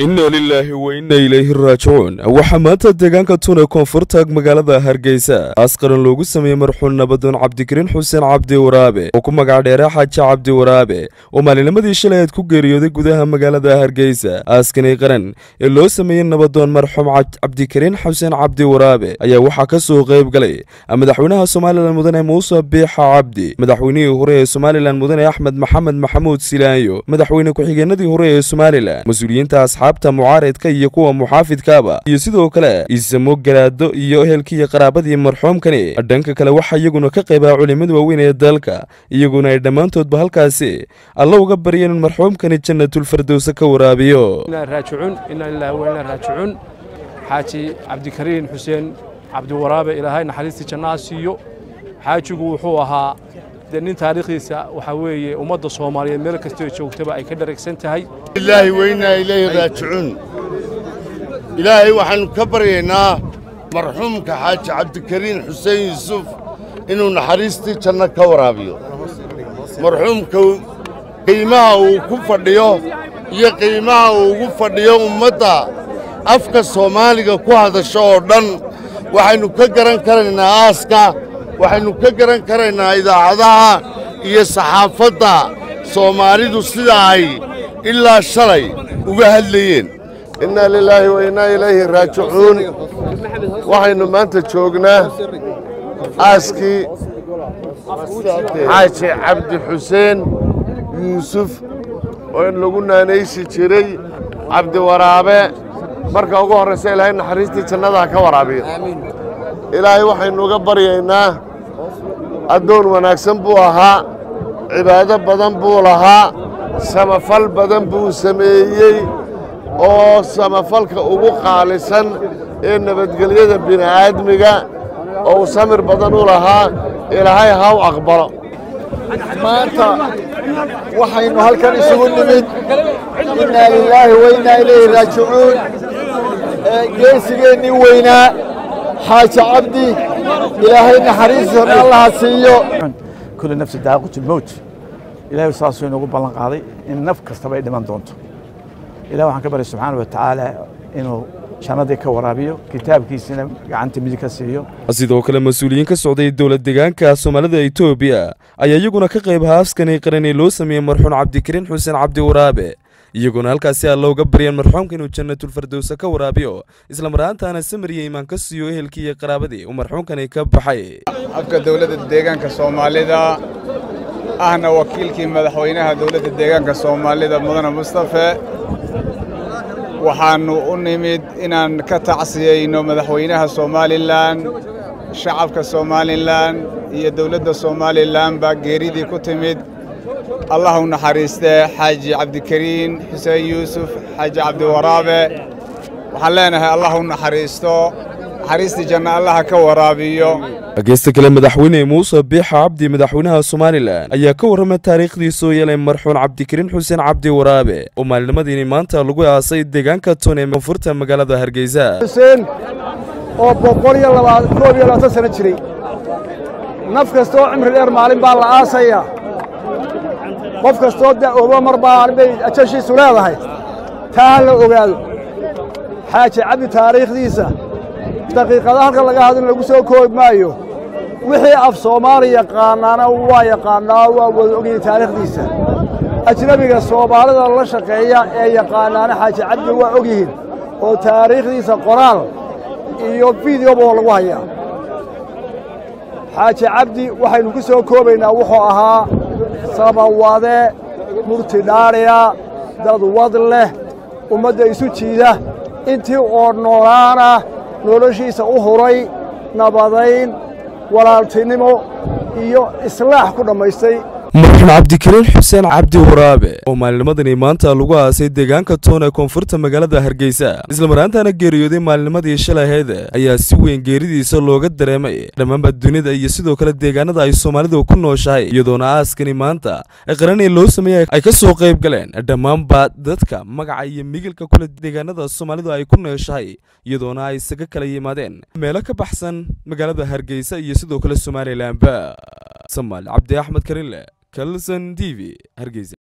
inna lilaahi wa inna ilayhi raajicuun waxaa maanta deegaanka tune koonfurta magaalada hargeysa askaran loogu sameeyey marxuun nabadoon cabdikariin xuseen cabdi waraabe oo ku magac dheere xaaji cabdi waraabe oo maalinimadii shalay aad ku geeriyooday gudaha magaalada hargeysa aaskani qaran ee loo sameeyey nabadoon marxuum cabdikariin xuseen cabdi waraabe ayaa waxaa ka soo qayb galay madaxweynaha somalilan mudane muuse biixa cabdi madaxweynihii hore ee somalilan mudane axmed maxamed maxamuud silaayo madaxweyne ku-xigeenadii hore ee somalilan mas-uuliyiinta asxaabta mucaaridka iyo kuwa muxaafidkaaba iyo sidoo kale isamo garaado iyo ehelkiiyo qaraabadii marxuumkani dhanka kale waxaa iyaguna ka qaybaa culimada waaweyn ee dalka iyaguna ay dhammaantoodba halkaasi alla uga baryeen in marxuumkani jannatulfardowse ka waraabiyo raajicuun inaa lillahi wa inaa raajicuun xaaji cabdikariin xuseen cabdiwaraabe ilaahay naxariistii jannaha siiyo xaajigu wuxuu ahaa dee nin taariikhdiisa waxaa weeye ummadda soomaaliyeed meel kastoo joogtaba ay ka dharagsan tahay ilaahi weynaa ilayhi raajicuun ilaahay waxaannu ka baryaynaa marxuumka xaaji cabdikariin xuseen yuusuf inuu naxariistii janno ka waraabiyo marxuumka qiimaha uu ku fadhiyo iyo qiimaha uu ugu fadhiyo ummadda afka soomaaliga ku hadasho oo dhan waxaynu ka garan karaynaa aaska waxaynu ka garan karaynaa idaacadaha iyo saxaafadda soomaalidu sida ay ilaa shalay uga hadlayeen innaa lilaahi wa innaa ilayhi raajicuun waxaynu maanta joognaa aaskii xaaji cabdi xuseen yuusuf oo in lagu naanaysi jiray cabdiwaraabe marka ugu horraysa ilaahay naxariistii jannadaha ka waraabiyo ilaahay waxaynu uga baryaynaa addoon wanaagsan buu ahaa cibaado badan buu lahaa samafal badan buu sameeyey oo samafalka ugu qaalisan ee nabadgelyada bini'aadmiga oo uu samir badan u lahaa ilaahay ha u aqbalo maanta waxaynu halkan isugu nimid innaa lilaahi wa innaa ilayhi raajicuun geesigeennii weynaa xaaji cabdi ilaahay naxariistiisa allaha siiyo kulli nafsi daaqatu lmowt ilahay saasuu inoogu ballan qaaday in naf kastaba ay dhiman doonto ilahi waxaan ka baryay subxaana wa tacaala inuu jannadii ka waraabiyo kitaabkiisina gacanta midig ka siiyo sidoo kale mas-uuliyiin ka socday dowlad deegaanka soomaalida etoobiya ayaa iyaguna ka qayb haaskani qaran ee loo sameeyey marxuun cabdikariin xuseen cabdi waraabe iyaguna halkaasi alla uga baryeen marxuumka inuu jannatulfardowse ka waraabiyo islamaraantaana samariya imaan ka siiyo ehelkii iyo qaraabadii uu marxuumkani ka baxay afka dowladda deegaanka soomaalida ahna wakiilkii madaxweynaha dowladda deegaanka soomaalida mudane mustafe waxaannu u nimid inaan ka tacsiyeyno madaxweynaha somalilan shacabka somalilan iyo dowladda somalilan baa geeridii ku timid allah u naxariistee xaaji cabdikariin xuseen yuusuf xaaji cabdiwaraabe waxaan leenahay allah u naxariisto naxariistii janna allaha ka waraabiyo dhegeysta kale madaxweyne muuse biixa cabdi madaxweynaha somalilan ayaa ka warramay taariikhdii soo yeelay marxuun cabdikariin xuseen cabdi waraabe oo maalinimadiini maanta lagu aasay deegaanka tun ee koonfurta magaalada hargeysa xuseen oo boqol iyo koob iyo labaatan sano jiray naf kastoo cimri dheer maalin baa la aasayaa qof kastoo da'oobo mar baa bay ajashiisu leedahay taa ha la ogaado xaaji cabdi taariikhdiisa daqiiqada halkan laga hadin lagu soo koobi maayo wixii af soomaali yaqaanaana waa yaqaannaa waa wada ogyahay taariikhdiisa ajnebiga soomaalida la shaqeeya ee yaqaanaana xaaji cabdi waa og yihiin oo taariikhdiisa qoraal iyo fideoba lagu hayaa xaaji cabdi waxaynu ku soo koobaynaa wuxuu ahaa samawade murti dhaadhiya dad wad leh ummadda isu jiida intii oo noolaana noloshiisa u huray nabadayn walaaltinimo iyo islaax ku dhammaystay marxuun cabdikariin xuseen cabdi waraabe oo maalinimadani maanta lagu aasay deegaanka toon ee koonfurta magaalada hargeysa islamaraantaana geeriyooday maalinimadii shalaheed ayaa si weyn geeridiisa looga dareemay dhammaanba dunida iyo sidoo kale deegaanada ay soomaalidu ku nooshahay iyadoona aaskani maanta ee qaranee loo sameeyey ay ka soo qayb galeen dhammaanba dadka magaca iyo migilka kule deegaanada soomaalidu ay ku nooshahay iyadoona ay isaga kala yimaadeen meelo ka baxsan magaalada hargeysa iyo sidoo kale somalilanba samaal cabdi axmed karinle kalson t v hargeysa